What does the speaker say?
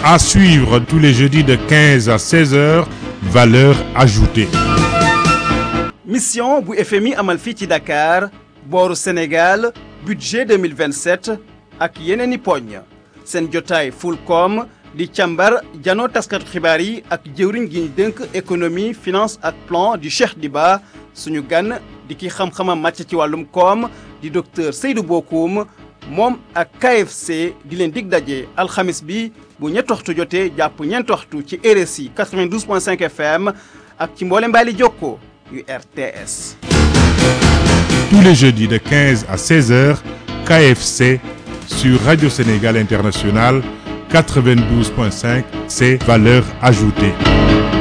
À suivre tous les jeudis de 15 à 16 heures, valeur ajoutée. mission bu FMI amal fii ci Dakar booru Sénégal budget 2027 ak yeneen i poñ seen jotaay Fulcom di càmbar janoo taskatu xibaar yi ak jëwriñ gi ñu dénk économie finance ak plan di Cheikh Diba suñu gan di ki xam-xamam màcc ci wàllum koom di docteur Seydou Bokoum moom ak KFC di leen dig daje alxamis bi bu ñetti waxtu jotee jàpp ñeenti waxtu ci RSI 92.5 FM ak ci mboole mbaali jokko yu RTS. Tous les jeudis de 15 à 16 heures, KFC sur Radio Sénégal International 92.5, c'est valeur ajoutée.